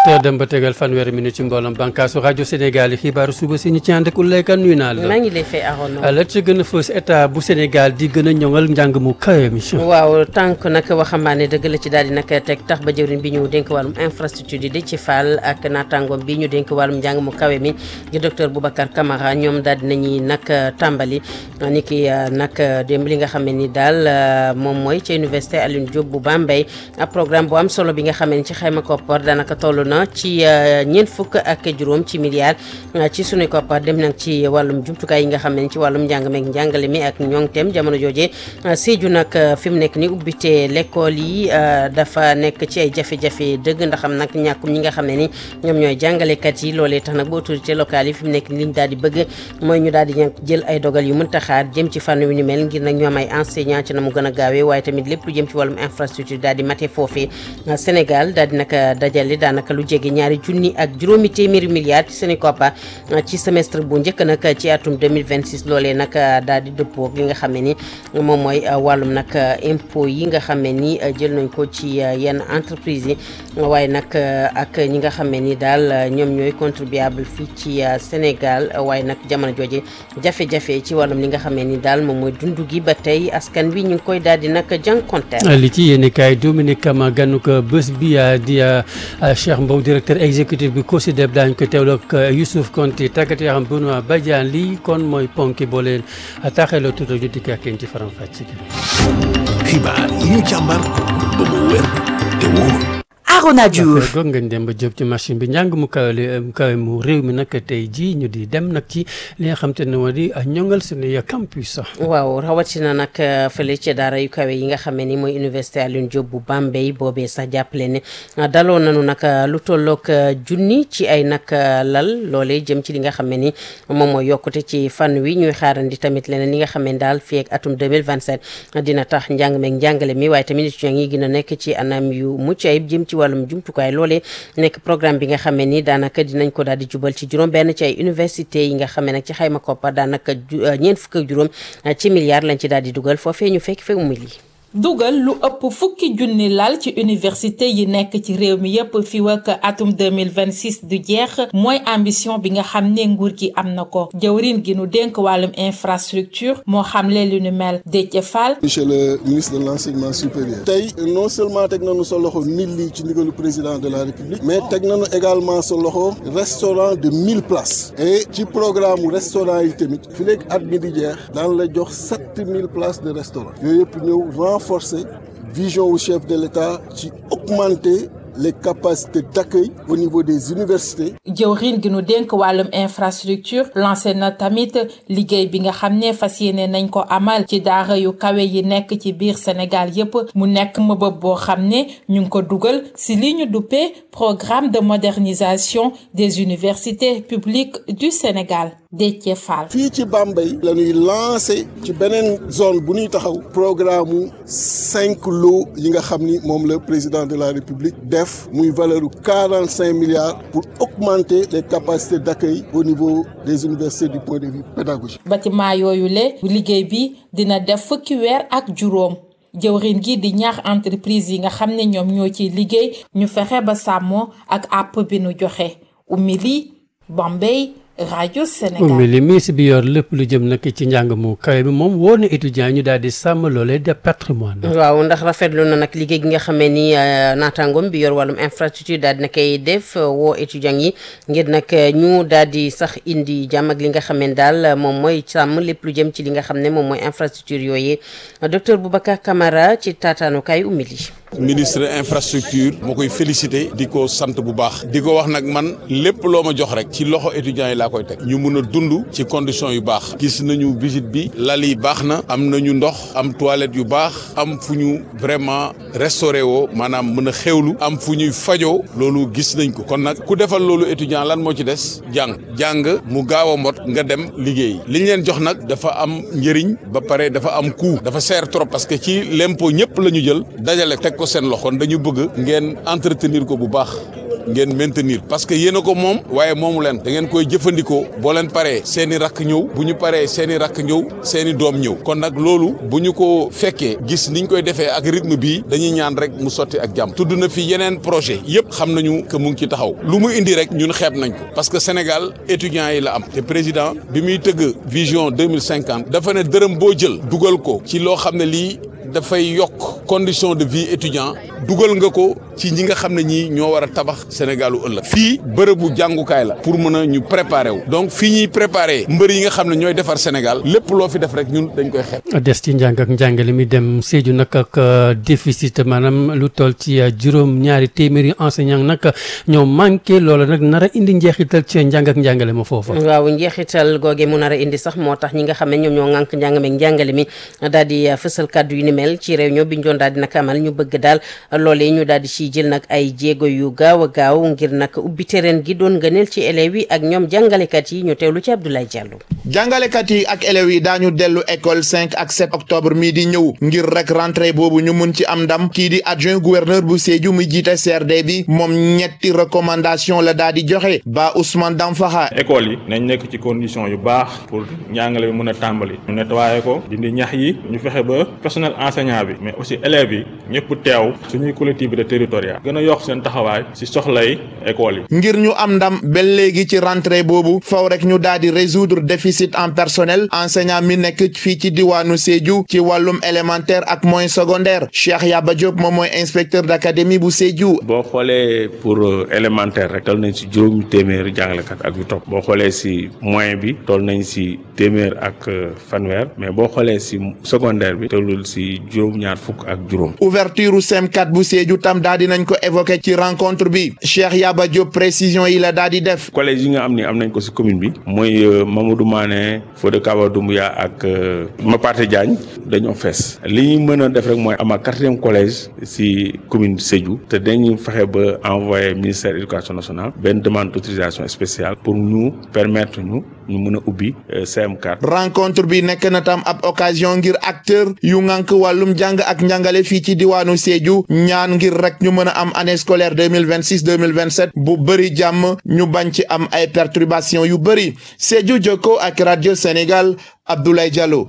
7 dem ba tegal fanweeri minute ci mbooloom bànkaasu rajo Sénégal yi xibaaru suba si ñu ci ànd ak Oulaye Kane nuyu naa la. maa ngi lay fay Arona. la ci gën a fës état bu Sénégal di gën a ñoŋal njàng mu kawe mi. waaw tànk nag waxambaane dëgg la ci daal di nag teg tax ba jëwriñ bi ñu dénk wàllum infrastructure yi di ci Fall ak naataangoom bi ñu dénk wàllum njàng mu kawe mi di docteur Boubacar Camara ñoom daal di nañuy nag tàmbali ni ki nag démb li nga xam ne ni daal moom mooy ca université Alioune Diop bu Bambey programme bu am solo bi nga xam ne ci xayma koppar daanaka toll na ci ñeent fukk ak juróom ci milliards ci sunuy koppar dem nag ci wàllum jumtukaay yi nga xam ne ci wàllum njàng meeg njàngale mi ak ñoŋteem jamono jooje Sédhiou nag fi mu nekk ni ubbite l'école yi dafa nekk ci ay jafe-jafe dëgg ndax am nag ñàkkum ñi nga xam ne ni ñoom ñooy jàngalekat yi loolee tax nag ba autorité locale yi fi mu nekk ni liñ daal di bëgg mooy ñu daal di jël ay dogal yu mënta xaar jëm ci fànn wi ni mel ngir nag ñu am ay enseignant ci na mu gën a gaawee waaye tamit lépp lu jëm ci wàllum infrastructure daal di mate foofee Sénégal daal di nag dajale daanaka lu jege ñaari junni ak juróomi téeméeri milliards ci seeni koppa ci semestre bu njëkk nag ci atum 2026 loolee nag daal di dëppoo li nga xam ne ni moom mooy wàllum nag impôt yi nga xam ne ni jël nañ ko ci yenn entreprise yi waaye nag ak ñi nga xam ne ni daal ñoom ñooy contribuable fii ci Sénégal waaye nag jamono jooje jafe-jafe ci wàllum li nga xam ne ni daal moom mooy dundu gi ba tey askan wi ñu ngi koy daal di nag jànkonteel li ci yéen kaay Dominique Kama ganu ko bés bi di Cheikh Mbow directeur exécutif bi COSYDEP daañu ko teewloo ak Youssouf Konti tàggat yoo xam Benoît Badiane lii kon mooy ponki boo leen taaxeeloo tuuti ñu dikk ak yéen ci faram fàcc xibaar yi ñu càmbar ba mu wér te wóor Arona Diouf goog ngañ dem ba jóg ci machine bi njàng mu kawe mu kawe mu réew mi nag tey jii ñu di dem nag ci li nga xam te ne moo di ñongal suñuy campus sax waaw rawatina nag fële ci daara yu kawe yi nga xam ne ni mooy université Alioune Diop bu Bambey boobee sax jàppale ne daloo nañu nag lu tolloog junni ci ay nag lal loolee jëm ci li nga xam ne ni moom mooy yokkute ci fànn wi ñuy xaarandi tamit leneen li nga xam ne daal fii ak atum 2027 dina tax njàng meeg njàngale mi waaye tamit étudiants yi gën a nekk ci anam yu mucc ayib jëm ci wàllum jumtukaay loolee nekk programme bi nga xam ne ni daanaka dinañ ko daal di jubal ci juróom benn ci ay université yi nga xam ne nag ci xayma koppar daanaka ñeent fukk ak juróom ci milliards lañ ci daal di dugal foofee ñu fekk fekk mu lii dugal lu ëpp fukki junni lal ci université yi nekk ci réew mi yépp fi ak atum 2026 du jeex mooy ambition bi nga xam ne nguur gi am na ko jëwrin gi nu dénk wàllum infrastructure moo xamle lu nu mel Déthié Fall monsieur le ministre de l'enseignement supérieur tey non seulement teg nañu sa loxo mille lii ci ndigalu président de la république mais teg nañu également sa loxo restaurant de mille places et ci programme restaurant yi tamit fi léegi at mi di jeex daan la jox sept mille places de restaurant yooyu yëpp ñëw renforcer vision au chef de l'État ci augmenter les capacités d'accueil au niveau des universités. jëwriñ gi nu dénk wàllum infrastructure lancé na tamit liggéey bi nga xam ne fas yéene nañ ko amal ci daara yu kawe yi nekk ci biir Sénégal yépp mu nekk mëbëb boo xam ne ñu ngi ko dugal ci li ñu duppee programme de modernisation des universités publiques du Sénégal Déthié Fall. fii ci Bambey la ñuy lancé ci beneen zone bu ñuy taxaw programme mu cinq lots yi nga xam ni moom la président de la République def muy valeur u quarante cinq milliards pour augmenter les capacités d'accueil au niveau des universités du point de vue pédagogique. bâtiment yooyu le liggéey bi dina def fukki weer ak juróom. jëwrin gi di ñaax entreprise yi nga xam ne ñoom ñoo ciy liggéey ñu fexe ba sàmmoo ak àpp bi nu joxe Oumy Bambey rajo Sénégal ummi li ministre bi yor lépp lu jëm nag ci njàng mu kawe bi moom woo na étudiants yi ñu daal di sàmm loolee de patrimoine waaw ndax rafetlu na nag liggéey gi nga xamee ni naataangoom bi yor wàllum infrastructure daal di na koy def woo étudiants yi ngir nag ñu daal di sax indi jàmm ak li nga xamee ni daal moom mooy sàmm lépp lu jëm ci li nga xam ne moom mooy infrastructure yooyu docteur Boubacar Camara ci taataanukaay ummi li ministre infrastructure moo koy félicité di ko sant bu baax di ko wax nag man lépp loo ma jox rek ci loxo étudiants yi laa koy teg ñu mun a dund ci conditions yu baax gis nañu visite bi lal yi baax na am nañu ndox am toilette yu baax am fu ñu vraiment restauré woo maanaam mën a xewlu am fu ñuy fajoo loolu gis nañ ko kon nag ku defal loolu étudiant lan moo ci des jàng jàng mu gaaw a mot nga dem liggéey li ñu leen jox nag dafa am njëriñ ba pare dafa am coût dafa seer trop parce que ci l'impôt ñëpp la ñu jël dajale teg ko seen loxo kon dañu bëgg ngeen entretenir ko bu baax ngeen maintenir parce que yéen a ko moom waaye moomu leen da ngeen koy jëfandikoo boo leen paree seen i rakk ñëw bu ñu paree seen i rakk ñëw seen i doom ñëw kon nag loolu bu ñu ko fekkee gis niñ koy defee ak rythme bii dañuy ñaan rek mu sotti ak jàmm tudd na fi yeneen projet yëpp xam nañu que mu ngi ci taxaw lu mu indi rek ñun xeeb nañ ko parce que Sénégal étudiants yi la am te président bi muy tëgg vision deux mille cinquante dafa ne dërëm boo jël dugal ko ci loo xam ne lii dafay yokk condition de vie étudiant dugal nga ko ci ñi nga xam ne ñii ñoo war a tabax Sénégalu ëllëg fii bërëbu jàngukaay la pour mën a ñu préparer wu donc fii ñuy préparer mbër yi nga xam ne ñooy defar Sénégal lépp loo fi def rek ñun dañ koy xeeb. des ci njàng ak njàngale mi dem Sédhiou nag ak déficit maanaam lu toll ci juróom ñaari téeméeri enseignant nag ñoo manqué loola nag nar a indi njeexital ci njàng ak njàngale ma foofa. waaw njeexital googe mu nar a indi sax moo tax ñi nga xam ne ñoom ñoo ŋànk njàng meeg njàngale mi daal di fësal kàddu yu ni mel ci réunion bi ñu doon daal di nag amal ñu bëgg daal loolee ñu daal di ciy jël nag ay jéego yu gaaw a gaaw ngir nag ubbi terrain gi doon gëneel ci élèves yi ak ñoom jàngalekat yi ñu teewlu ci Abdoulaye Diallo. jàngalekat yi ak élèves yi daañu dellu école 5 ak 7 octobre mii di ñëw ngir rek rentrée boobu ñu mun ci am ndam kii di adjoint gouverneur bu Sédhiou muy jiite CRD bi moom ñetti recommandation la daal di joxe ba Ousmane Damfaxa école yi nañ nekk ci condition yu baax pour njàngale bi mën a tàmbali ñu nettoyé ko dindi ñax yi ñu fexe ba personnel enseignant bi mais aussi élèves yi ñëpp teew suñuy collectivité territoriale gën a yokk seen taxawaay ci soxlay école yi ngir ñu am ndam ba léegi ci rentrée boobu faw rek ñu daal di résoudre déficit en personnel enseignant mi nekk fii ci diwaanu Sédhiou ci wàllum élémentaire ak moyen secondaire Cheikh Yaba Diop moom mooy inspecteur d'académie bu Sédhiou boo xoolee pour élémentaire rek toll nañ ci juróomi téeméeri jàngalekat ak yu topp boo xoolee si moyen bi toll nañ si téeméer ak fanweer mais boo xoolee si secondaire bi tollul si juróom-ñaar fukk ak juróom. ouverture CM4 bu Sédhiou tam daal di nañ ko évoqué ci rencontre bi Cheikh Yaba Diop précision yi la daal di def. collège yi nga am ni am nañ ko si commune bi mooy Mamadou Mané Fodé Kaba Doumbouya ak Mapate Diagne dañoo fees li ñu mën a def rek mooy ama quatrième collège si commune Sédhiou te dañuy fexe ba envoyé ministère éducation nationale benn demande d'autorisation spéciale pour ñu permettre ñu ñu mën a ubbi CM4. rencontre bi nekk na tam ab occasion ngir acteur yu ngànk wàllum jàng ak njàngale fii ci diwaanu Sédhiou ñaan ngir rek ñu mën a am année scolaire deux mille vingt six deux mille vingt sept bu bëri jàmm ñu bañ ci am ay perturbations yu bëri Sédhiou Jokko ak rajo Sénégal Abdoulaye Diallo.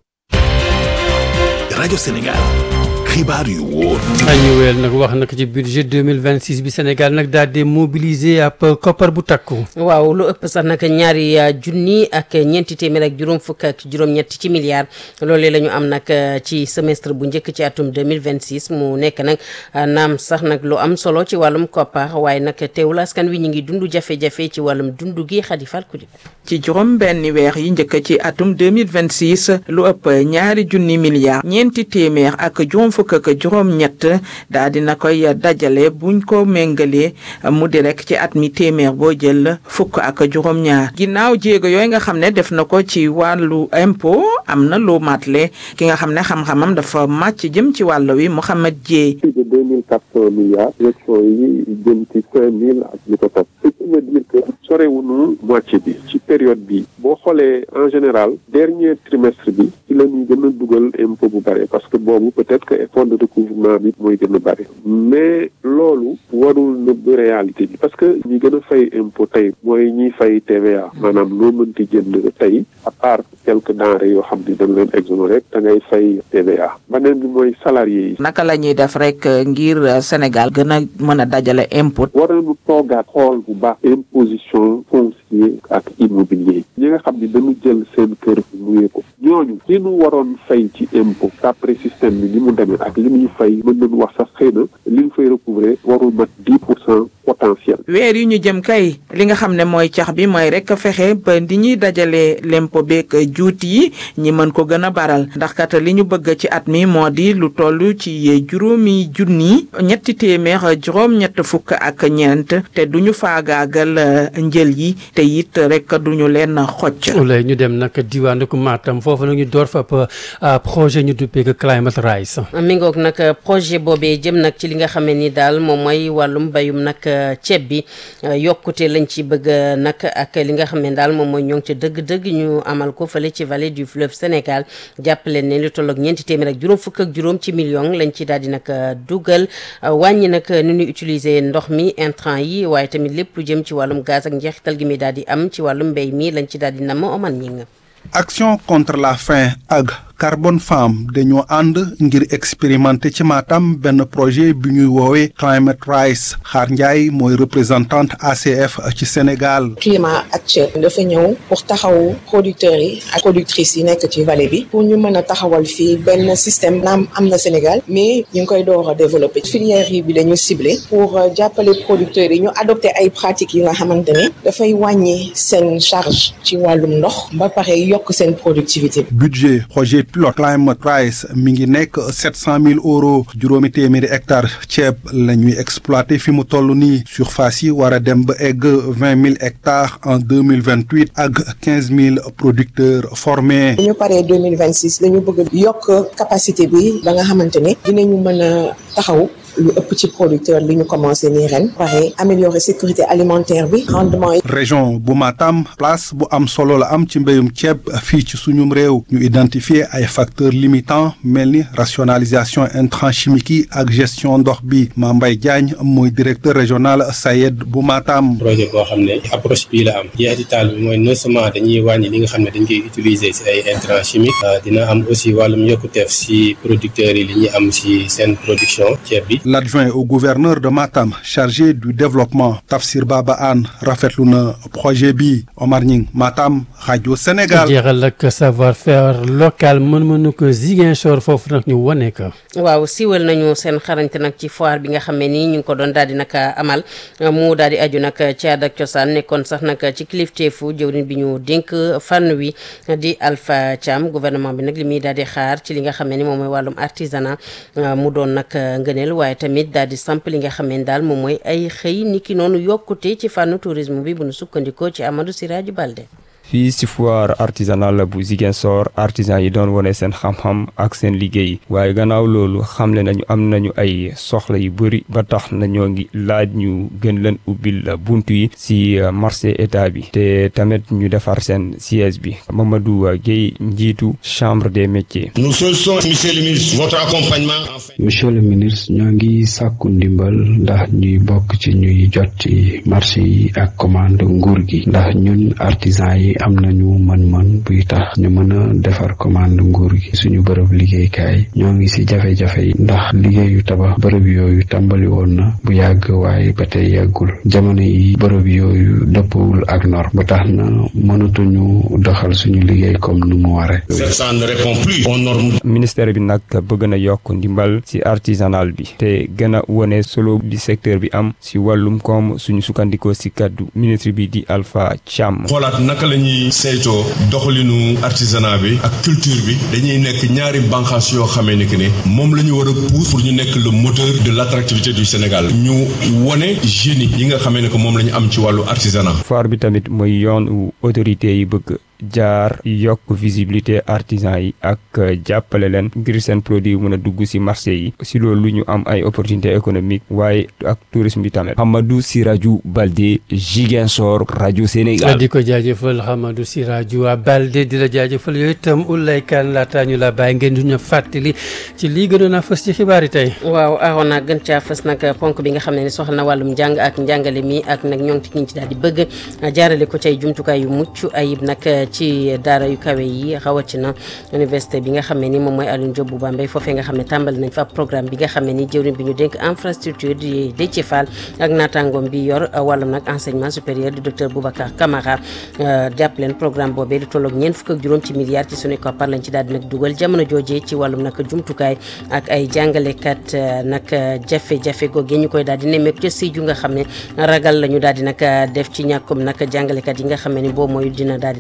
rajo Sénégal xibaar yu wóor. ñu weel nag wax nag ci budget 2026 bi Sénégal nag daal di mobiliser ab koppar bu takku. waaw lu ëpp sax nag ñaari junni ak ñeenti téeméer ak juróom fukk ak juróom-ñett ci milliards loolee la ñu am nag ci semestre bu njëkk ci atum 2026 mu nekk nag naam sax nag lu am solo ci wàllum koppar waaye nag teewul askan wi ñu ngi dund jafe-jafe ci wàllum dund gi xadifal ku ci juróom benni weer yi njëkk ci atum 2026 lu ëpp ñaari junni milliards ñeenti téeméer ak juróom fukk ak juróom ñett daa dina koy dajale buñ ko méngalee mu di rek ci at mi téeméer boo jël fukk ak juróom ñaar ginnaaw jéego yooyu nga xam ne def na ko ci wàllu impôt am na lu matle ki nga xam ne xam-xamam dafa màcc jëm ci wàll wi Mouhamed Dieye plus de deux mille quatre cent milliards élection yi jëm ci cinq mille ak li ko topp ce qui veut dire que sorewunu moitié bi ci période bi boo xoolee en général dernier trimestre bi ci la ñuy gën a dugal impôt bu bare parce que boobu peut-être que effort de recouvrement bi mooy gën a bare mais loolu warul nëbb réalité bi parce que ñi gën a fay impôt tey mooy ñiy fay TVA maanaam loo mënti jënd tey à part quelques denrées yoo xam ni dañ leen exonéré da ngay fay TVA beneen bi mooy salarié yi naka la ñuy def rek ngir Sénégal gën a mën a dajale impôt war nañu toogaat xool bu baax imposition foncier ak immobilier ñi nga xam ni dañu jël seen kër luyee ko ñooñu li ñu waroon fay ci impôt d'après système bi ni mu demee ak li ñuy fay mën nañu wax sax xëy na li ñu fay recouvrer warul mat dix pour cent potentiel weer yi ñu jëm kay li nga xam ne mooy cax bi mooy rek fexe ba di ñuy dajale lempo beeg juuti yi ñi mën ko gën a baral ndax kat li ñu bëgg ci at mi moo di lu toll ci juróomi junni ñetti téeméer juróom ñett fukk ak ñeent te duñu faagaagal njël yi te it rek duñu leen xocc lay ñu dem nag diwaanu ko Matam foofu nag ñu door fa ab projet ñu duppee ko Climate Rise mi ngoog nag projet boobee jëm nag ci li nga xam ne ni daal moom mooy wàllum bayum nag ceeb bi yokkute lañ ci bëgg nag ak li nga xam ne daal moom mooy ñoo ngi ca dëgg-dëgg ñu amal ko fële ci vallée du fleuve Sénégal jàppale ne lu tolloog ñeenti téeméer ak juróom fukk ak juróom ci million lañ ci daal di nag dugal wàññi nag ni ñuy utiliser ndox mi intrant yi waaye tamit lépp lu jëm ci wàllum gaz ak njeexital gi mi daal di am ci wàllum mbéy mi lañ ci daal di nam oman ñi nga action contre la faim ak Carbone Farm dañoo ànd ngir expérimenter ci Matam benn projet bi ñuy woowee Climate Rise Xaar Ndiaye mooy représentante ACF ci Sénégal. climat actuel dafa ñëw pour taxaw producteurs yi ak productrices yi nekk ci vallée bi pour ñu mën a taxawal fii benn système naam am na Sénégal mais ñu ngi koy door a développer filière yi bi dañu ciblé pour jàppale producteurs yi ñu adopté ay pratiques yi nga xamante ne dafay wàññi seen charge ci wàllum ndox ba pare yokk seen productivité. budget projet pilote Climate Rise mi ngi nekk sept cent mille euros juróomi téeméeri hectares ceeb la ñuy exploité fi mu toll nii surface yi war a dem ba egg vingt mille hectares en deux mille vingt huit ak quinze mille producteurs formés. bu ñu paree deux mille vingt six dañu bëgg yokk capacité bi ba nga xamante ne dinañu mën a taxaw. lu ëpp ci producteur li ñu commencé nii ren pare améliorer sécurité alimentaire bi rendement yi. région bu Matam place bu am solo la am ci mbéyum ceeb fii ci suñum réew ñu identifier ay facteurs limitants mel ni rationalisation intrants chimiques yi ak gestion ndox bi Mambay Diagne mooy directeur régional SAED bu Matam. projet boo xam ne approche bii la am jeexital bi mooy non seulement dañuy wàññi li nga xam ne dañ koy utiliser si ay intrants chimiques dina am aussi wàllum yokkuteef si producteurs yi li ñuy am si seen production ceeb bi. L'adjoint au gouverneur de Matam chargé du développement Tafsir Baba Anne rafetlu na projet bi Omar Ñing Matam rajo Sénégal. jeexal ak savoir faire local mën-mënu ko Ziguinchor foofu nag ñu wane ko. waaw siiwal nañu seen xarañte nag ci foire bi nga xam ne nii ñu ngi ko doon daal di nag amal mu daal di aju nag ci aada ak cosaan nekkoon sax nag ci kilifteefu jëwriñ bi ñu dénk fànn wi di Alpha Thiam gouvernement bi nag li muy daal di xaar ci li nga xam ne ni moom mooy wàllum artisanat mu doon nag ngëneel waaye tamit daal di samp li nga xam ne daal moom mooy ay xëy niki noonu yokkute ci fànn tourisme bi bu nu sukkandikoo ci Amadou Siraju Balde. fii si foire artisanale bu Ziguinchor artisan yi doon wane seen xam-xam ak seen liggéey waaye gannaaw loolu xamle nañu am nañu ay soxla yu bëri ba tax na ñoo ngi laaj ñu gën leen ubbil buntu yi si marché état bi te tamit ñu defar seen siège bi Mamadou Guèye njiitu chambre des métiers. nous sollicitons monsieur le ministre votre accompagnement. monsieur le ministre ñoo ngi sàkku ndimbal ndax ñuy bokk ci ñuy jot ci marché yi ak commande nguur gi ndax ñun artisan yi. am nañu mën-mën buy tax ñu mën a defar commande nguur gi suñu bërëb liggéeykaay ñoo ngi ci jafe-jafe yi ndax liggéeyu tabax bërëb yooyu tàmbali woon na bu yàgg waaye ba tey yàggul jamono yi bërëb yooyu dëppwul ak norme ba tax na mënatuñu doxal suñu liggéey comme nu mu ware ça ne répond plus aux normes. ministère bi nag bëgg na yokk ndimbal ci artisanal bi te gën a wone solo bi secteur bi am ci wàllum koom suñu sukkandikoo ci kàddu ministre bi di Alpha Thiam. xoolaat naka la ñuy saytoo doxalinu artisanat bi ak culture bi dañuy nekk ñaari bànqaas yoo xamee ni que ne moom la ñu war a pousse pour ñu nekk le moteur de l' attractivité du Sénégal ñu wone génie yi nga xamee ne que moom la ñu am ci wàllu artisanat. foire bi tamit mooy yoon wu autorité yi bëgg. jaar yokk visibilité artisan yi ak jàppale leen ngir seen produit mën a dugg ci marché yi ci loolu ñu am ay opportunité économique waaye ak tourisme bi tamit Hamadou Siraju Balde Ziguinchor rajo Sénégal di ko jaajëfal Hamadou Siraju Balde di la jaajëfal yooyu itam Oulay Kane laataa ñu la bàyyi ngeen di ñu fàttali ci lii gënoon a fës ci xibaar yi tey waaw aaroon naa gën caa fës nag ponk bi nga xam ne ni soxla na wàllum njàng ak njàngale mi ak nag ñoo ngi ci daal di bëgg jaarale ko ci ay jumtukaay yu mucc ayib nag ci daara yu kawe yi rawatina université bi nga xam ne ni moom mooy Alioune Diop bu Bambey foofee nga xam ne tàmbali nañ fa programme bi nga xam ne ni jëwriñ bi ñu dénk infrastructure di Déthié Fall ak naataangoom bi yor wàllum nag enseignement supérieur di docteur Boubacar Camara jàpp leen programme boobee di tolloog ñeent fukk ak juróom ci milliards ci suñu koppar lañ ci daal di nag dugal jamono joojee ci wàllum nag jumtukaay ak ay jàngalekat nag jafe-jafe googee ñu koy daal di nemmeeku ca Sédhiou nga xam ne ragal la ñu daal di nag def ci ñàkkum nag jàngalekat yi nga xam ne ni boobu mooy dina daal di nag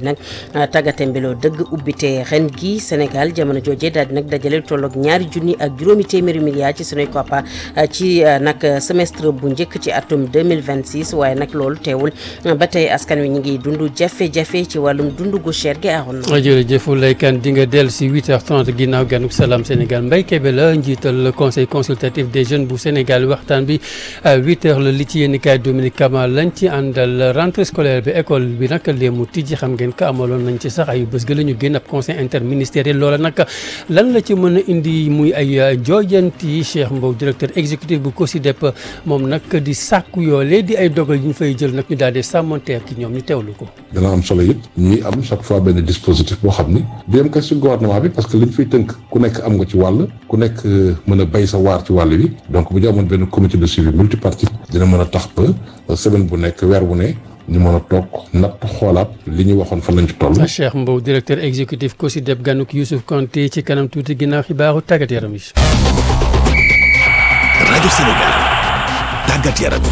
tàggate mbeloo dëgg ubbite ren gi Sénégal jamono jooje daal di nag dajale lu tolloog ñaari junni ak juróomi téeméeri milliards ci sunuy koppa ci nag semestre bu njëkk ci atum 2026 waaye nag loolu teewul ba tey askan wi ñu ngi dund jafe-jafe ci wàllum dund gu cher gi aaroon na. jërëjëf Lay Kane di nga dellu si 8h30 ginnaaw ganuk salaam Sénégal Mbaye Kébé la njiital conseil consultatif des jeunes bu Sénégal waxtaan bi 8h la li ci yéen kaay Dominique Kama lañ ci àndal rentrée scolaire bi école bi nag léemu tijji xam ngeen ko amaloon nañ ci sax ay bés ga la ñu génn ab conseil interministériel loola nag lan la ci mën a indi muy ay joojanti Cheikh Mbow directeur exécutif bu COSYDEP moom nag di sàkku yoolee di ay dogal yu ñu fay jël nag ñu daal di sàmmanteer ki ñoom ñu teewlu ko. dana am solo it ñuy am chaque fois benn dispositif boo xam ni du yem kese ci gouvernement bi parce que liñ fiy tënk ku nekk am nga ci wàll ku nekk mën a bay sa waar ci wàll wi donc bu ñu amoon benn comité de suivi multipartite dina mën a tax ba semaine bu nekk weer bu ne ñu mën a toog natt xoolaat li ñu waxoon fan lañ ci toll. Cheikh Mbow directeur exécutif COSYDEP ganuk Youssouf Konté ci kanam tuuti ginnaaw xibaaru tàggat yaram yi. rajo Sénégal tàggat yaram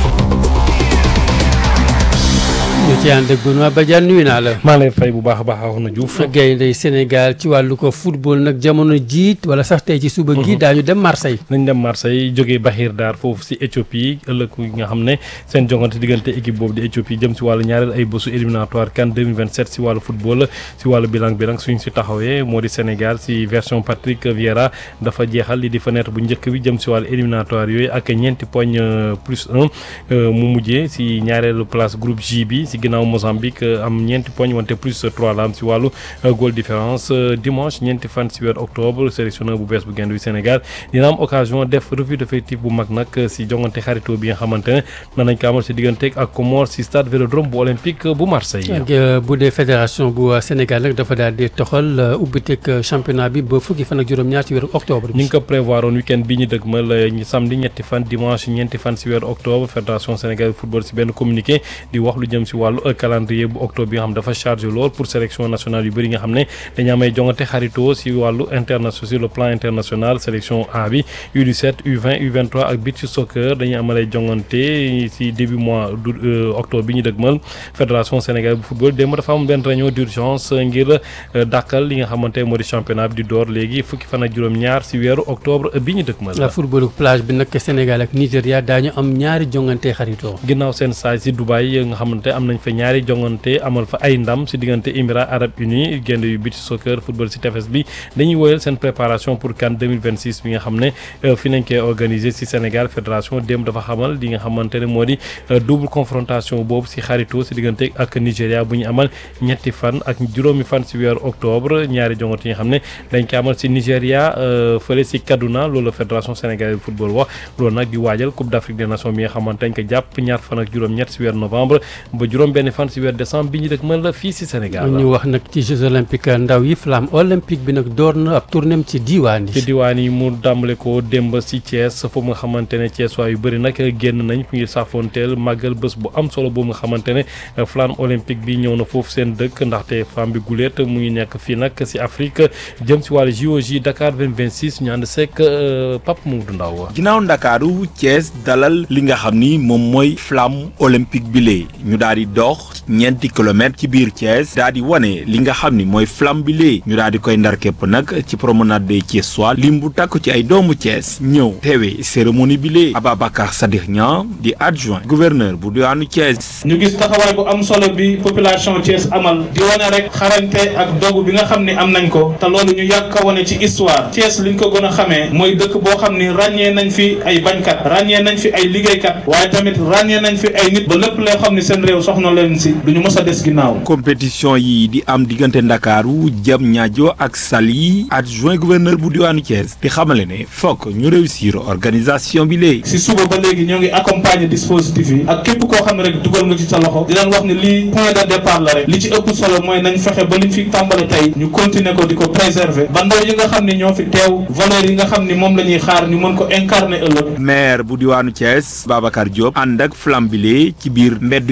ñu ci ànd ak Benoît Badiane nuyu naa la. maa lay fay bu baax a baax wax na Diouf. gaynde Sénégal ci wàllu ko football nag jamono jiit wala sax tey ci suba gi daañu dem Marseille. nañ dem Marseille jógee Bahir Dar foofu si Éthiopie ëllëg yi nga xam ne seen jongante diggante équipe boobu di Éthiopie jëm si wàllu ñaareel ay bésu éliminatoire CAN 2027 si wàllu football si wàllu bilan bi nag suñ si taxawee moo di Sénégal si version Patrick Vieira dafa jeexal li di fenêtre bu njëkk bi jëm si wàllu éliminatoire yooyu ak ñeenti poñ plus un mu mujjee si ñaareelu place groupe J bi si ginnaaw Mozambique am ñeenti poñ wante plus trois la am si wàllu goal différence dimanche ñeenti fan si weer octobre sélectionneur bu bees bu gaynde wi Sénégal dina am occasion def revue d'effectif bu mag nag si jongante xaritoo bi nga xamante ne danañ ko amal si diggante ak Comores si stade Vélodrome bu olympique bu Marseille. bu dee fédération bu Sénégal nag dafa daal di toxal ubbiteg championnat bi ba fukki fan ak juróom-ñaar ci weeru octobre. ñu ngi ko prévoir woon week-end bi ñu dëgmal samedi ñetti fan dimanche ñeenti fan si weeru octobre fédération Sénégal football si benn communiqué di wax lu jëm si wàllu calendrier bu octobre bi nga xam dafa chargé lool pour sélection nationale yu bëri nga xam ne dañu amay jongante xaritoo si wàllu international sur le plan international sélection A bi U17 U20 U23 ak beach soccer dañuy amalay jongante si début mois d' octobre bi ñu dëgmal fédération Sénégal bu football démb dafa am benn réunion d' urgence ngir dàkkal li nga xamante moo di championnat bi di door léegi fukki fan ak juróom-ñaar si weeru octobre bi ñu dëgmal. footballu plage bi nag Sénégal ak Nigéria daañu am ñaari jongante xaritoo. ginnaaw seen saay si Dubaï nga xamante am nañ fa ñaari jongante amal fa ay ndam si diggante Émirats arabes unis génn yu beach soccer football si tefes bi dañuy woyal seen préparation pour CAN 2026 bi nga xam ne fi nañ koy organiser si Sénégal fédération démb dafa xamal li nga xamante ne moo di double confrontation boobu si xarito si diggante ak Nigéria bu ñu amal ñetti fan ak juróomi fan si weeru octobre ñaari jongante yi nga xam ne dañ ko amal si Nigéria fële si Kaduna loolu la fédération sénégalaise de football wax loolu nag di waajal Coupe d'Afrique des Nations bi nga xamante dañ ko jàpp ñaar fan ak juróom-ñett si weeru novembre ba juróom benn fan si weeru décembre bi ñu dëkk mën la fii si Sénégal ñu wax nag ci Jeux olympiques ndaw yi flamme olympique bi nag door na ab tournéem ci diwaan yi ci diwaan yi mu dàmbale ko démb si Thiès foofu nga xamante ne Thiès waa yu bëri nag génn nañ ngir saafonteel màggal bés bu am solo boobu nga xamante ne flamme olympique bi ñëw na foofu seen dëkk ndaxte femme bi guléet mu ngi nekk fii nag si Afrique jëm si wàllu JOJ Dakar 2026 ñu ànd seek Pape Moudou Ndaw ginnaaw Ndakaaru Thiès dalal li nga xam ni moom mooy flamme olympique bi lee ñu daal di dox ñeenti kilomètres ci biir Thiès daal di wane li nga xam ni mooy flamme bi lee ñu daal di koy ndar képp nag ci promenade des Thiessois lim bu takk ci ay doomu Thiès ñëw teewee cérémonie bi lee Ababacar Sadikh Niang di adjoint gouverneur bu diwaanu Thiès. ñu gis taxawaay bu am solo bi population Thiès amal di wane rek xarañte ak dogu bi nga xam ni am nañ ko te loolu ñu yàgg ko wane ci histoire Thiès liñ ko gën a xamee mooy dëkk boo xam ni ràññee nañ fi ay bañkat ràññee nañ fi ay liggéeykat waaye tamit ràññee nañ fi ay nit ba lépp loo xam ni seen réew soxna leen si duñu mës a des ginnaaw. compétition yi di am diggante Ndakaaru jam ñaajo ak Saly adjoint gouverneur bu diwaanu Thiès di xamale ne fokk ñu réussir organisation bi léegi. si suba ba léegi ñoo ngi accompagner dispositif yi ak képp koo xam ne rek dugal nga ci sa loxo di leen wax ni lii point de départ la rek li ci ëpp solo mooy nañ fexe ba liñ fi tàmbale tey ñu continuer ko di ko préserver ba ndaw yi nga xam ni ñoo fi teew valeur yi nga xam ni moom la ñuy xaar ñu mën ko incarner ëllëg. maire bu diwaanu Thiès Babacar Diop ànd ak flambile ci biir mbeddu Thiès yi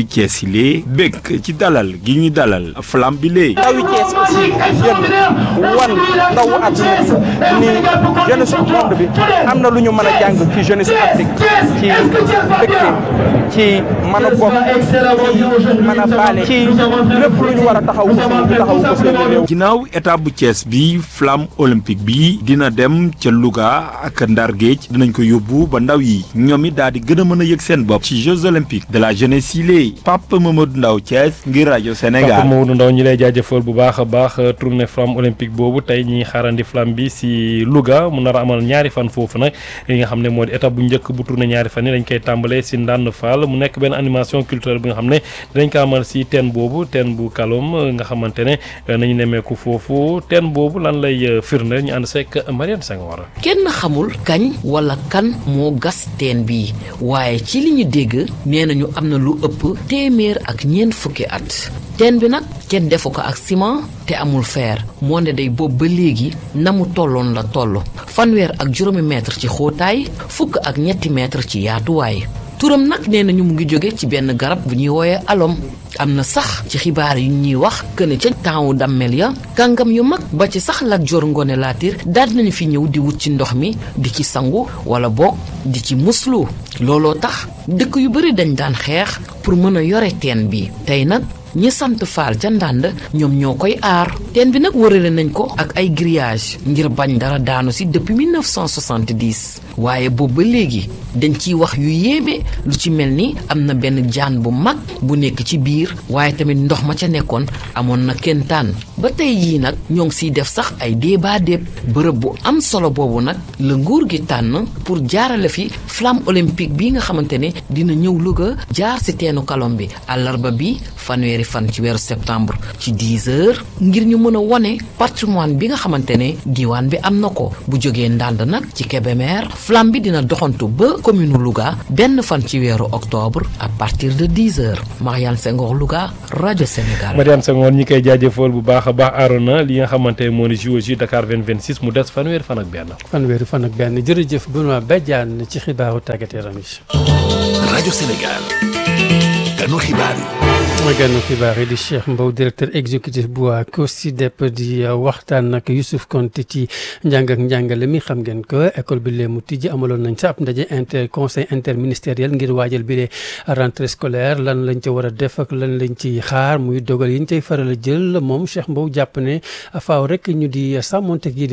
lee bëgg ci dalal gi ñu dalal flamme bi lee ndawi Thiès aussi jeune wan ndawu àdduna bi ni jeunesse su monde bi am na lu ñu mën a jàng ci jeunesse Afrique ci dëkk ci mën a bokk ci mën a baale ci lépp lu ñu war a taxaw ko ñu taxaw ko seen réew ginnaaw étape bu Thiès bi flamme olympique bi dina dem ca Louga ak Ndar Géej dinañ ko yóbbu ba ndaw yi ñoom it daal di gën a mën a yëg seen bopp ci Jeux olympiques de la jeunesse yi lee Papa Mamadou Ndaw Thiès ngir rajo Sénégal Papa Mamadou Ndaw ñi lay jaajëfal bu baax a baax tournée flamme olympique boobu tey ñi xaarandi flamme bi si Louga mu nar a amal ñaari fan foofu nag li nga xam ne moo di étape bu njëkk bu tournée ñaari fan yi dañ koy tàmbalee si Ndande Fall mu nekk benn animation culturelle bi nga xam ne dinañ ko amal si teen boobu teen bu Kalom nga xamante ne nañu nemmeeku foofu teen boobu lan lay firnde ñu ànd seeg Mariane Senghor kenn xamul kañ wala kan moo gas teen bi waaye ci li ñu dégg nee nañu am na lu ëpp téeméer ak ñeent fukki at teen bi nag kenn defu ko ak ciment te amul fer moo ne day boobu ba léegi na mu tolloon la toll fanweer ak juróomi mètre ci xóotaay fukk ak ñetti mètre ci yaatuwaay turam nag nee nañu mu ngi jóge ci benn garab bu ñuy wooyee alom am na sax ci xibaar yu ñuy wax këne ca taawu dammel ya kàngam yu mag ba ci sax Lat Joor Ngoone Laatiir daal nañu fi ñëw di wut ci ndox mi di ci sangu wala boog di ci muslu looloo tax dëkk yu bari dañ daan xeex pour mën a yore teen bi tey nag ñi sant faal ca ndànd ñoom ñoo koy aar teen bi nag wërale nañ ko ak ay grillage ngir bañ dara daanu si depuis 1970 waaye boobu ba léegi dañ ciy wax yu yéeme lu ci mel ni am na benn jaan bu mag bu nekk ci biir waaye tamit ndox ma ca nekkoon amoon na kentaan ba tey jii nag ñoo ngi siy def sax ay débat déeb bërëb bu am solo boobu nag la nguur gi tànn pour jaarale fi flamme olympique bi nga xamante ne dina ñëw Louga jaar si teenu kalom bi àllarba bi fanweeri fan ci weeru septembre ci 10 heures ngir ñu mën a wone patrimoine bi nga xamante ne diwaan bi am na ko bu jógee ndànd nag ci Kébémer flamme bi dina doxantu ba commune Louga benn fan ci weeru octobre à partir de 10 heures Mariane Senghor Louga rajo Sénégal. Mariane Senghor ñi koy jaajëfal bu baax a baax Arona li nga xamante ne moo di JOJ Dakar 2026 mu des fanweeri fan ak benn. fanweeri fan ak benn jërëjëf Benoît Badiane ci xibaaru tàggat yaram yi. rajo Sénégal ganu xibaar yi. mooy gànnu xibaar yi di Cheikh Mbow directeur exécutif bu waa COSYDEP di waxtaan nag Youssouf Konté ci njàng ak njàngale mi xam ngeen ko école bi lee mu tijji amaloon nañ sa ab ndaje inter conseil interministériel ngir waajal bi lee rentrée scolaire lan lañ ca war a def ak lan lañ ci xaar muy dogal yi ñu cay faral a jël moom Cheikh Mbow jàpp ne faaw rek ñu di sàmmonte gi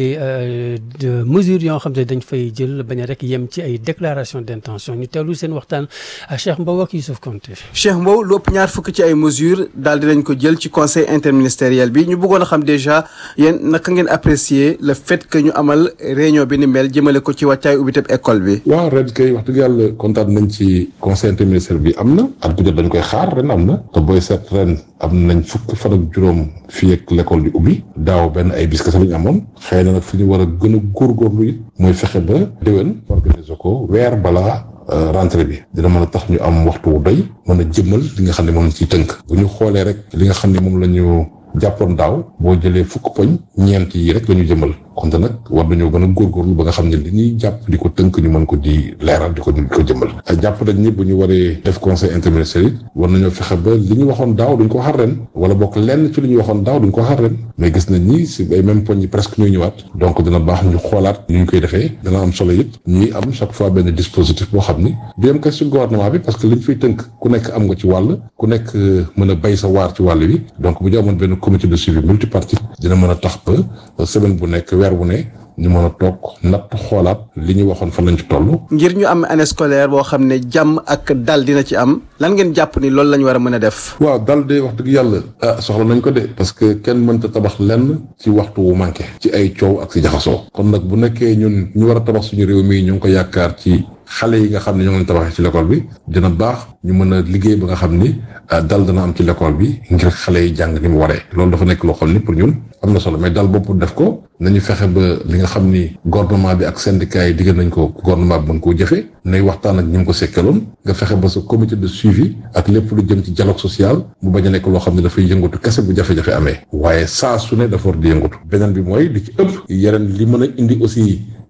de mesures yoo xam ne dañ fay jël bañ a rek yem ci ay déclaration d'intention ñu teewlu seen waxtaan Cheikh Mbow ak Youssouf Konté. Cheikh Mbow lu ëpp ñaar fukk ci ay mesures daal dinañ ko jël ci conseil interministériel bi ñu bëggoon a xam déjà yéen naka ngeen apprécier le fait que ñu amal réunion bi ni mel jëmale ko ci wàccaay ubbi teb école bi. waaw ren kay wax dëgg yàlla kontaan nañ ci conseil interministériel bi am na at bu jot dañ koy xaar ren am na te booy seet ren am nañ fukk fan ak juróom fii ak l'école di ubbi daaw benn ay bis kese la ñu amoon xëy na nag fi ñu war a gën a góorgóorlu it mooy fexe ba déwén organiser ko weer balaa. rentrée bi dina mën a tax ñu am waxtu wu doy mën a jëmmal li nga xam ne moom lañ ciy tënk bu ñu xoolee rek li nga xam ne moom la ñu jàppoon daaw boo jëlee fukk poñ ñeent yi rek la ñu jëmmal konte nag war nañoo gën a góorgóorlu ba nga xam ne li ñuy jàpp di ko tënk ñu mën ko di leeral di ko di ko jëmmal jàpp nañ ni bu ñu waree def conseil interministériel war nañoo fexe ba li ñu waxoon daaw duñ ko xar ren wala bokk lenn ci li ñu waxoon daaw duñ ko xar ren mais gis nañ ni si ay même poñ yi presque ñooy ñëwaat donc dina baax ñu xoolaat ñu ñu koy defee dana am solo it ñuy am chaque fois benn dispositif boo xam ni du yem kese ci gouvernement bi parce que liñ fiy tënk ku nekk am nga ci wàll ku nekk mën a bay sa waar ci wàll wi donc bu ñu amoon benn comité de suivi multipartite dina mën a tax ba semaine bu nekk weer bu ne ñu mën a toog natt xoolaat li ñu waxoon fan lañ ci toll. ngir ñu am année scolaire boo xam ne jàmm ak dal dina ci am lan ngeen jàpp ni loolu la ñu war a mën a def. waaw dal de wax dëgg yàlla ah soxla nañ ko de parce que kenn mënta tabax lenn ci waxtu wu manqué ci ay coow ak ci jaxasoo kon nag bu nekkee ñun ñu war a tabax suñu réew mi ñu ngi ko yaakaar ci xale yi nga xam ne ñoo ngi tabaxee ci l'école bi dina baax ñu mën a liggéey ba nga xam ni dal dana am ci l'école bi ngir xale yi jàng ni mu waree loolu dafa nekk loo xam ni pour ñun am na solo mais dal boobu def ko nañu fexe ba li nga xam ni gouvernement bi ak syndicat yi diggal nañ ko gouvernement bi mën koo jëfee nay waxtaan ak ñi mu ko sekkaloon nga fexe ba sa comité de suivi ak lépp lu jëm ci dialogue social mu bañ a nekk loo xam ne dafay yëngatu kese bu jafe-jafe amee waaye saa su ne dafa war di yëngatu beneen bi mooy li ci ëpp yeneen li mën a indi aussi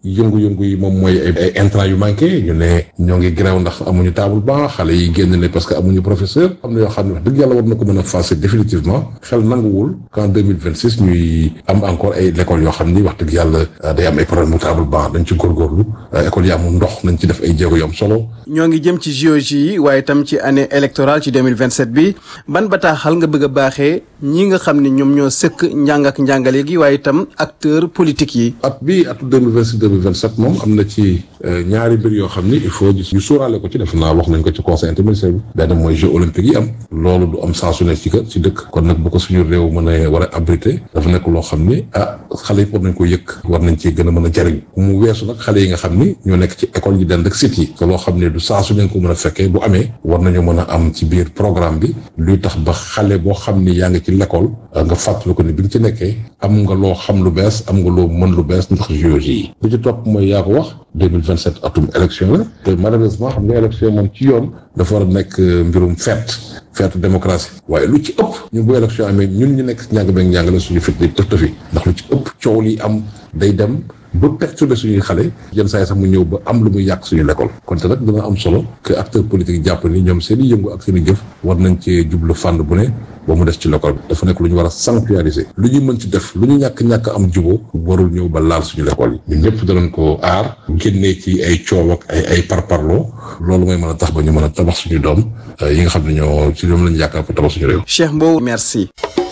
yëngu-yëngu yi moom mooy ay ay intrants yu manqué ñu ne ñoo ngi grève ndax amuñu table banc xale yi génn ne parce que amuñu professeur am na yoo xam ne wax dëgg yàlla war na ko mën a fasser définitivement xel nanguwul qu'en deux mille vingt six ñuy am encore ay l'école yoo xam ni wax dëgg yàlla day am ay problème mu table banc dañ ci góorgóorlu école yi amul ndox nañ ci def ay jéego yu am solo. ñoo ngi jëm ci JOJ yi waaye tam ci année électorale ci 2027 bi ban bataaxal nga bëgg a baaxee ñi nga xam ne ñoom ñoo sëkk njàng ak njàngale gi waaye itam acteur politique yi. at bii atu deux mille vingt six deux mille vingt sept moom am na ci ñaari mbir yoo xam ni il faut ñu sóoraale ko ci def naa wax nañ ko ci conseil interministériel bi benn mooy jeux olympiques yi am loolu du am saa su ne ci kër ci dëkk kon nag bu ko suñu réew mën a war a abrité dafa nekk loo xam ni ah xale yi war nañ ko yëkk war nañ ci gën a mën a jariñ mu weesu nag xale yi nga xam ni ñoo nekk ci école yi dend ak site yi te loo xam ne du saa su ne ko mën a fekkee bu amee war nañu mën a am ci biir programme bi luy tax ba xale boo xam ni yaa ngi ci l'école nga fàttali ko ni bi nga ci nekkee am nga loo xam lu bees am nga loo mën lu bees ndax JOJ yi li ci topp mooy yaa ko wax 2027 atum élection la te malheureusement xam nga élection moom ci yoon dafa war a nekk mbirum fête feetu démocratie waaye lu ci ëpp ñun bu élection amee ñun ñu nekk si njàng beeg njàngale suñu fit di tëf tëfi ndax lu ci ëpp coow li am day dem ba perturber suñuy xale yenn saa yi sax mu ñëw ba am lu muy yàq suñu l'école kon te nag dina am solo que acteur politique jàpp ni ñoom seen i yëngu ak seen i jëf war nañ cee jublu fànn bu ne ba mu des ci l'école bi dafa nekk lu ñu war a sanctuariser lu ñu mën ci def lu ñu ñàkk-ñàkk am juboo warul ñëw ba laal suñu l'école yi ñun ñëpp danañ ko aar génnee ci ay coow ak ay ay parparloo loolu mooy mën a tax ba ñu mën a tabax suñu doom yi nga xam ne ñoo ci ñoom lañu yaakaar pour tabax suñu réew Cheikh Mbow merci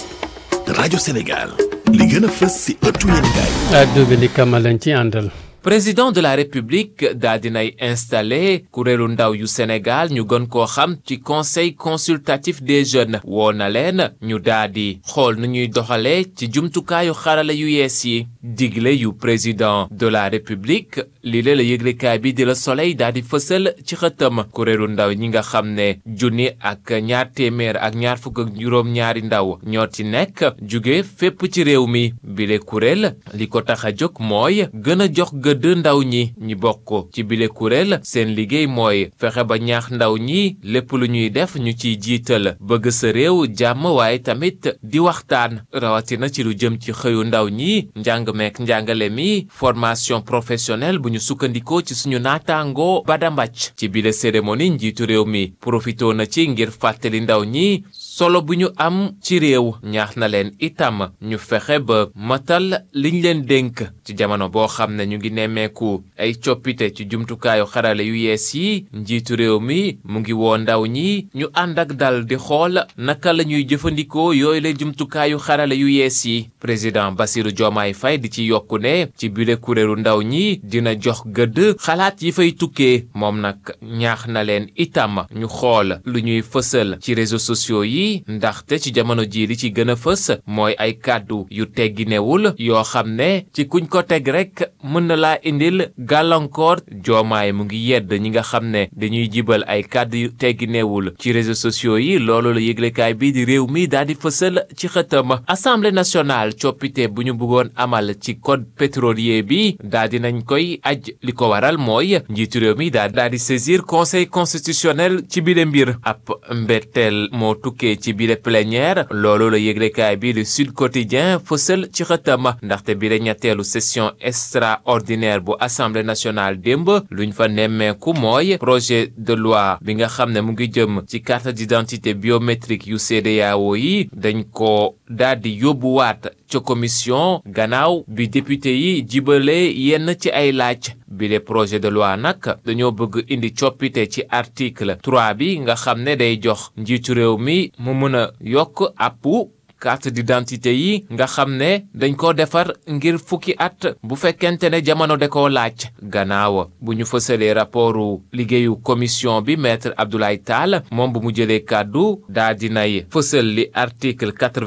rajo Sénégal li gën a fës si ëttu yéenekaay addu bi li kamal lañ ci àndal président de la république daa dinay installé kuréelu ndaw yu Sénégal ñu gën koo xam ci conseil consultatif des jeunes woo na leen ñu daa di xool nu ñuy doxalee ci jumtukaayu xarala yu yees yi digle yu président de la république lii la la yëglekaay bi di la soleil daa di fësal ci xëtam kuréelu ndaw ñi nga xam ne junni ak ñaar téeméer ak ñaar fukk ak juróom ñaari ndaw ñoo ci nekk jóge fépp ci réew mi bile kuréel li ko tax a jóg mooy gën a jox gëdd ndaw ñi ñi bokk ci bile kuréel seen liggéey mooy fexe ba ñaax ndaw ñi lépp lu ñuy def ñu ciy jiital bëgg sa réew jàmm waaye tamit di waxtaan rawatina ci lu jëm ci xëyu ndaw ñi njàng meek njàngale mi formation professionnelle bu ñu sukkandikoo ci suñu naataangoo badambàcc ci bile cérémonie njiitu réew mi profitoo na ci ngir fàttali ndaw ñi solo bu ñu am ci réew ñaax na leen itam ñu fexe ba matal liñ leen dénk ci jamono boo xam ne ñu ngi nemmeeku ay coppite ci jumtukaayu xarale yu yees yi njiitu réew mi mu ngi woo ndaw ñi ñu ànd ak dal di xool naka la ñuy jëfandikoo yooyu la jumtukaayu xarale yu yees yi président Bassirou Diomaye Faye di ci yokku ne ci bile kuréelu ndaw ñi dina jox gëdd xalaat yi fay tukkee moom nag ñaax na leen itam ñu xool lu ñuy fësal ci réseaux sociaux yi ndaxte ci jamono jii li ci gën a fës mooy ay kàddu yu tegginewul yoo xam ne ci kuñ ko teg rek mën na laa indil gàllankoor joomaay mu ngi yedd ñi nga xam ne dañuy jibal ay kàddu yu tegginewul ci réseaux sociaux yi loolu la yëglekaay bii di réew mi daal di fësal ci xëtam assemblée nationale coppite bu ñu bëggoon amal ci code pétrolier bi daal di nañ koy aj li ko waral mooy njiitu réew mi daal daal di saisir conseil constitutionnel ci bile mbir ab mbetteel moo tukkee ci bile plénière loolu la yëglekaay bi di Sud Quotidien fësal ci xëtam ndaxte bile ñetteelu session extraordinaire bu assemblée nationale démb luñ fa nemmeeku mooy projet de loi bi nga xam ne mu ngi jëm ci carte d'identité biométrique yu CEDEAO yi dañ ko daal di yóbbuwaat ca commission gannaaw bi député yi jibale yenn ci ay laaj bile projet de loi nag dañoo bëgg indi coppite ci article 3 bi nga xam ne day jox njiitu réew mi mu mën a yokk àppu carte d'identité yi nga xam ne dañ ko defar ngir fukki at bu fekkente ne jamono da koo laaj gannaaw bu ñu fësalee rapportu liggéeyu commission bi maître Abdoulaye Tall moom bu mu jëlee kàddu daa dinay fësal li article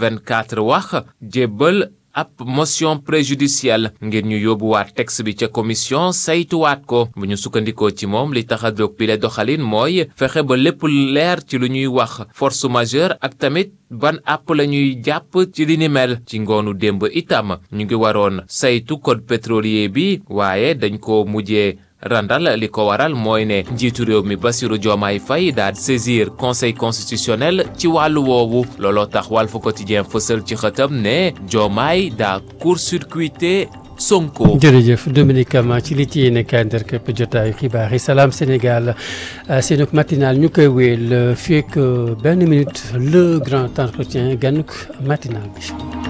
84 wax jébbal ab motion préjudicielle ngir ñu yóbbuwaat texte bi ca commission saytuwaat ko bu ñu sukkandikoo ci moom li tax a jóg bi le doxalin mooy fexe ba lépp leer ci lu ñuy wax force majeure ak tamit ban àpp la ñuy jàpp ci li ni mel ci ngoonu démb itam ñu ngi waroon saytu code pétrolier bi waaye dañ ko mujjee randal li ko waral mooy ne njiitu réew mi Bassirou Diomaye Faye daal saisir conseil constitutionnel ci wàllu woowu looloo tax Walf Quotidien fësal ci xëtam ne Diomaye daa court-circuité Sonko. jërëjëf Dominique Kama ci li ci yéene kaay ndar képp jotaayu xibaar yi salaam Sénégal seenug matinal ñu koy wéyal fii ak benn minute le grand entretien ganuk matinal bi.